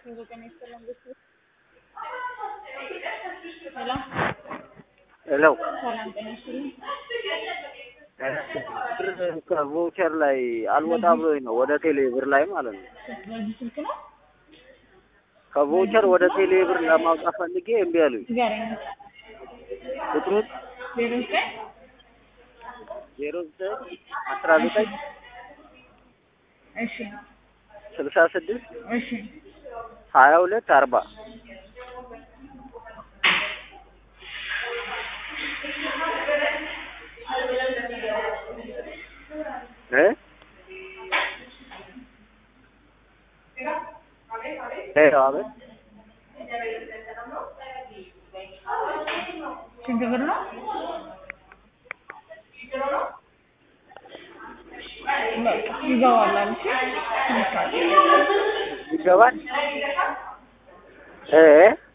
ሄሎ ሰላም ጤና ይስጥልኝ። ብር ከቮቸር ላይ አልወጣ ብሎኝ ነው ወደ ቴሌ ብር ላይ ማለት ነው። በዚህ ስልክ ነው ከቮቸር ወደ ቴሌ ብር ለማውጣት ፈልጌ እምቢ አሉኝ። ንገረኝ። ቁጥሩን ዜሮ ዘጠኝ ዜሮ ዘጠኝ አስራ ዘጠኝ እሺ ስልሳ ስድስት እሺ ሀያ ሁለት አርባ እ ሄሎ አቤት ስንት ብር ነው? በቃ ይገባል አልሽ? ይገባል እ